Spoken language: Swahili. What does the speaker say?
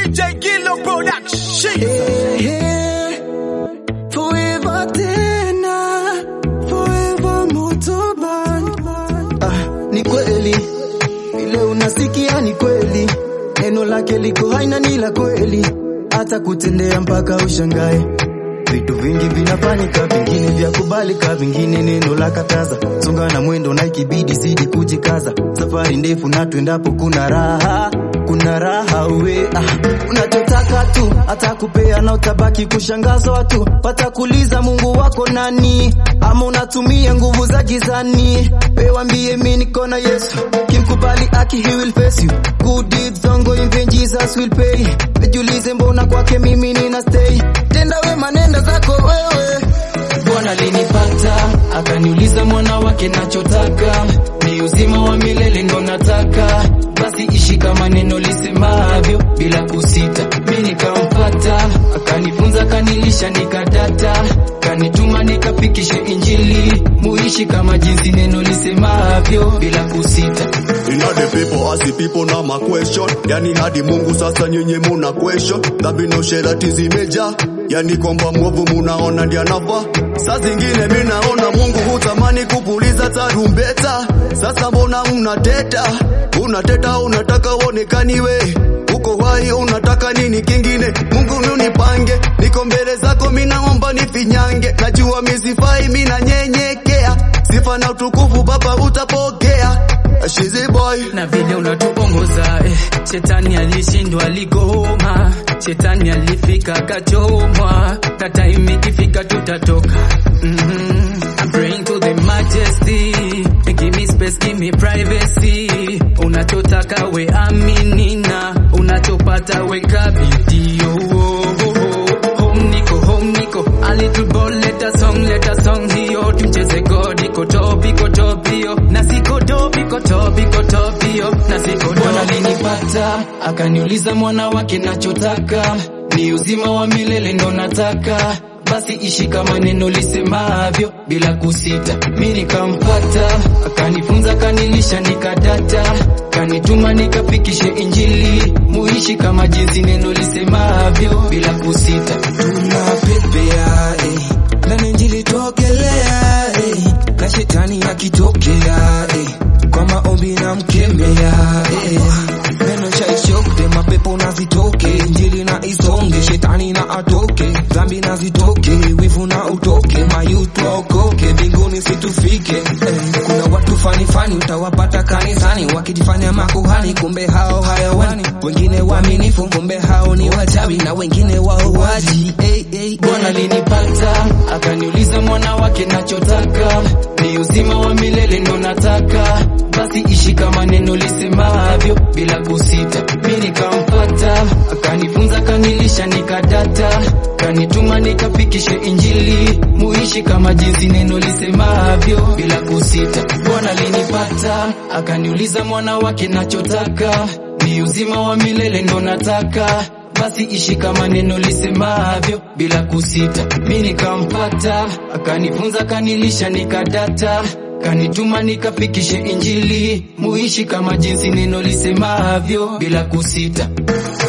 DJ Gillo Production. Ehe, forever tena, forever moto band. Ah, ni kweli vile unasikia ni kweli, neno lake liko haina ni la kweli, hata kutendea mpaka ushangae. Vitu vingi vinafanyika, vingine vya kubalika, vingine neno la kataza. Songa na mwendo na ikibidi zidi kujikaza, safari ndefu na tuendapo kuna raha kuna raha we ah, unachotaka tu atakupea na utabaki kushangazwa tu, watakuuliza Mungu wako nani, ama unatumia nguvu za gizani. We wambie mi niko na Yesu, kimkubali aki he will face you. Good deeds ongoing then Jesus will pay. Jiulize mbona kwake mimi nina stay, tenda wema nenda zako wewe Bwana alinipata akaniuliza mwana wake nachotaka ni uzima wa milele ndo nataka, basi ishi kama neno lisemavyo bila kusita. Mi nikampata akanifunza, kanilisha, nikadata, kanituma nikafikishe Injili, muishi kama jinsi neno lisemavyo bila kusita. Inna the people as the people na ma question yani hadi Mungu sasa nyenye muna question dhambi na usherati zimeja yani kwamba mwovu munaona ndiye anafaa saa zingine mi naona Mungu hutamani kupuliza tarumbeta sasa mbona unateta unateta unataka uonekaniwe uko hai unataka nini kingine Mungu nunipange niko mbele zako mi naomba nifinyange najua misifai mi nanyenyekea sifa na utukufu baba utapokea Shizi boy na vile unatuongoza eh, shetani alishindwa aligoma, shetani alifika akachomwa, na time ikifika tutatoka. mm I'm praying to the majesty, give me space, give me privacy. Unachotaka we aminina, unachopata we kabidi. Oh, oh, oh, oh. Home niko, home niko, a little ball, let a song, let a song hiyo, tumcheze God, iko top, iko top hiyo, na siko top, iko top, iko top hiyo, na siko Bwana alinipata, akaniuliza mwana wake nachotaka, ni uzima wa milele ndo nataka basi ishi kama neno lisemavyo bila kusita. Mi nikampata akanifunza, kanilisha, nikadata, kanituma nikafikishe Injili, muishi kama jinsi neno lisemavyo bila kusita. tunapepea eh, na injili tokelea eh, na shetani akitokea eh, kwa maombi na mkemea eh, neno cha ishoke mapepo na zitoke injili na isonge shetani na atoke dhambi na zitoke wivu na utoke mayutu waokoke mbinguni situfike eh, kuna watu fani fani utawapata kanisani wakijifanya makuhani kumbe hao hayawani wengine waaminifu kumbe hao ni wachawi na wengine wauaji hey, hey, Bwana alinipata akaniuliza mwana wake nachotaka ni uzima wa milele ndo nataka, basi ishi kama neno lisemavyo bila kusita. Mi nikampata akanifunza, kanilisha, nikadata, kanituma nikafikishe Injili, muishi kama jinsi neno lisemavyo bila kusita. Bwana alinipata akaniuliza mwana wake nachotaka ni uzima wa milele ndo nataka basi ishi kama neno lisemavyo bila kusita. Mi nikampata akanifunza, kanilisha, nikadata, kanituma nikafikishe Injili, muishi kama jinsi neno lisemavyo bila kusita.